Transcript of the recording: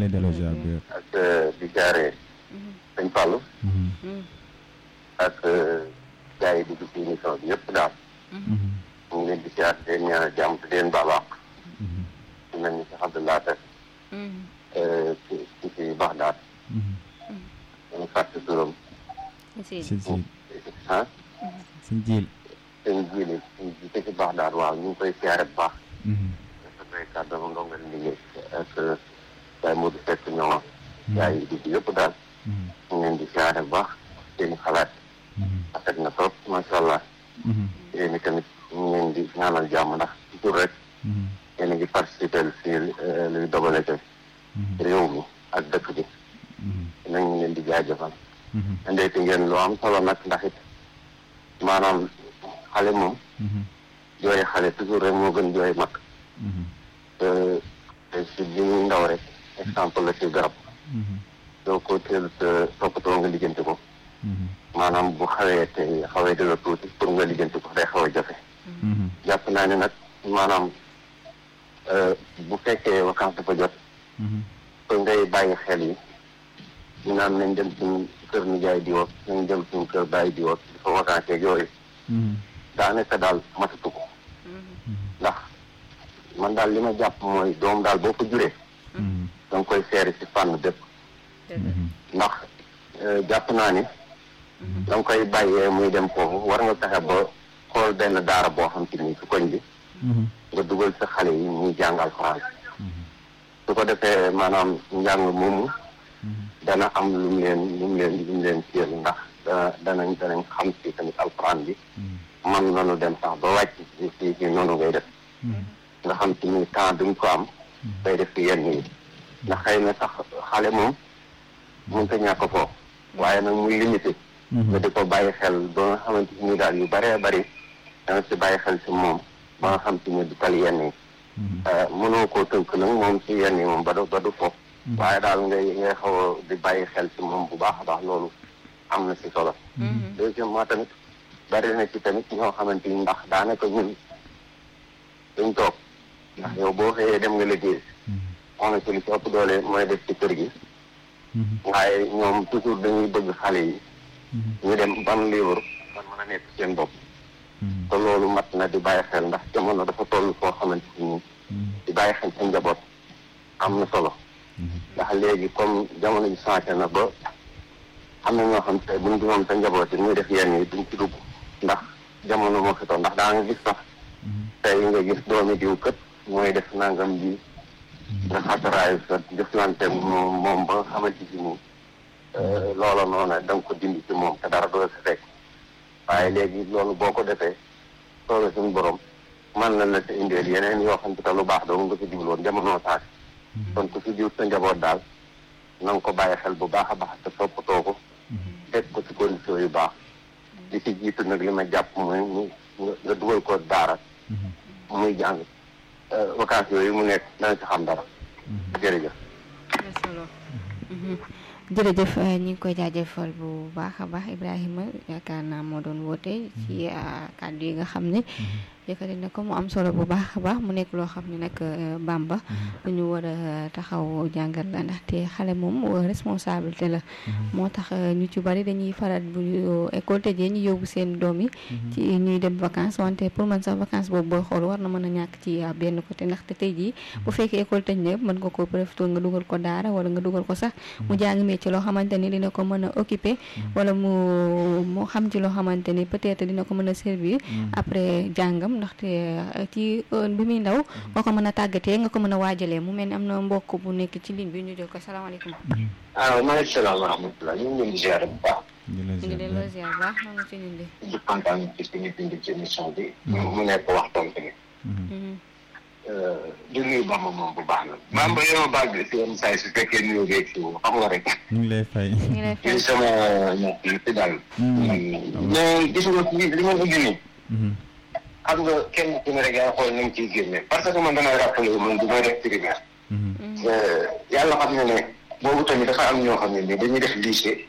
lay delloo ziar bi ak di jaaree sëñ Fallou ak gars yi di dugg ci émission bi yëpp daal ñu ngi leen di ziar di leen ñaanal jàmm te di leen baal àq di mel ni sax Abdallah Seck ci ci ci Baxdaad ñu fàtte turam si si ah si jiil seen jiili suñ ji ci Baxdaad waaw ñu ngi koy ziare bu baax dafa koy kàddu ma ndongal liggéey ak Baye Modou Seck ñoom gars yi di yëpp daal ñu ngi leen di ziare bu baax seen xalaat rafet na trop macha allah yéen tamit ñu ngi leen di ñaanal jàmm ndax toujours rek yéen a ngi participer si luy dogale te réew mi ak dëkk bi nañ leen di jaajëfal ndeeti ngeen lu am solo nag ndax it maanaam xale moom jooy xale toujours rek moo gën jooy mag te te si bi ñuy ndaw rek exemple la ci garab doo ko teel sa toppatoo nga lijjanti ko maanaam bu xawee te xawee dala tuuti pour nga lijjanti ko day xaw a jafe jàpp naa ne nag maanaam bu fekkee vacance dafa jot te ngay bàyyi xel yi ñu naan nañ dem suñu kër nijaay di woot nañ dem suñu kër bàyyi di woot dafa vacance ak yooyu daanaka daal matatu ko ndax man daal li ma jàpp mooy doom daal boo ko juree da nga koy seeri si fànn bépp ndax jàpp naa ni da nga koy bàyyee muy dem foofu war nga fexe ba xool benn daara boo xam te ni ci koñ bi nga dugal sa xale yi ñuy jàngal France su ko defee maanaam njàng moomu dana am lu mu leen lu mu leen lu mu leen téel ndax dana danañ danañ xam si tamit alxuraan bi man noonu dem sax ba wàcc ci ci ci noonu ngay def nga xam ci ni temps bi nga ko am day def ci yenn yi ndax xëy na sax xale moom mënut a ñàkk foofu waaye nag muy limité nga di ko bàyyi xel ba nga xamante ni daal yu bëree bëri danga si bàyyi xel si moom ba nga xam ci ni du tal yenn yi mënoo koo tënk nag moom si yenn yi moom ba du ba du foofu waaye daal ngay ngay xaw a di bàyyi xel si moom bu baax a baax loolu am na si solo deuxièmement tamit bari na ci tamit ñoo xamante ni ndax daanaka ñun duñ toog ndax yow boo xëyee dem nga liggéey on na ci li ci ëpp doole mooy def ci kër gi waaye ñoom toujours dañuy bëgg xale yi ñu dem ban livre man mën a nekk seen bopp te loolu mat na di bàyyi xel ndax jamono dafa toll foo xamante ni di bàyyi xel sa njaboot am na solo ndax léegi comme jamono ji changé na ba am na ñoo xam te buñ di moom sa njaboot yi muy def yenn yi duñ ci dugg ndax jamono moo fi toll ndax daa nga gis sax tey nga gis doomi diw kët mooy def nangam bi nga xataraayu sa jëflante moom moom ba nga xamante si ni loola noonu da nga ko dindi ci moom te dara doo sa fekk waaye léegi loolu boo ko defee soobee suñu borom man na la sa indeel yeneen yoo xam te lu baax doo nga ko jubloon jamono saak kon ku si jiw sa njaboot daal na nga ko bàyyi xel bu baax a baax te toppatoo ko teg ko ci condition yu baax li ci jiitu nag li ma jàpp mooy mu nga dugal ko daara muy jàng vacances yooyu mu nekk dana ci xam dara jërëjëf jërëjëf ñu ngi koy jaajëfal bu baax a baax Ibrahima yaakaar naa moo doon woote ci kàddu yi nga xam ne yëkkati na ko mu am solo bu baax a baax mu nekk loo xam ne nag Bamba lu ñu war a taxaw jàngal la ndaxte xale moom responsabilité la moo tax ñu ci bari dañuy faral bu école tëjee ñu yóbbu seen doom yi ci ñuy dem vacances wante pour man sax vacances boobu booy xool war na mën a ñàkk ci benn côté ndaxte tey jii bu fekkee école tëj na mën nga ko profité nga dugal ko daara wala nga dugal ko sax mu jàng ci loo xamante ni dina ko mën a occuper wala mu mu xam ci loo xamante ni peut-être dina ko mën a servir après jàngam ndaxte ci bi muy ndaw boo ko mën a tàggatee nga ko mën a waajalee mu mel ni am na mbokk bu nekk ci ligne bi ñu jël ko salaamaaleykum. waaw maaleykum salaam wa rahmatulah ñu ngi leen di ziar bu baax. ñu ngi leen di ziar bu baax maa ngi ci ñun de. di kontaan ci suñu bind ci émission bi. mu nekk waxtaan tamit. di nuyu Bamba moom bu baax na. Bamba yow baal bi si yenn saa yi su fekkee nuyu beeg si xam nga rek. ñu ngi lay fay. ñu ngi lay fay sama ñett yi fi daal. mais gis nga li li ma ko génne. xam nga kenn ku ne rek yaa xool nañ ciy génne parce que man damay rappelé man du may def primaire. yàlla xam ne ne boobu tamit dafa am ñoo xam ne ni dañuy def lycée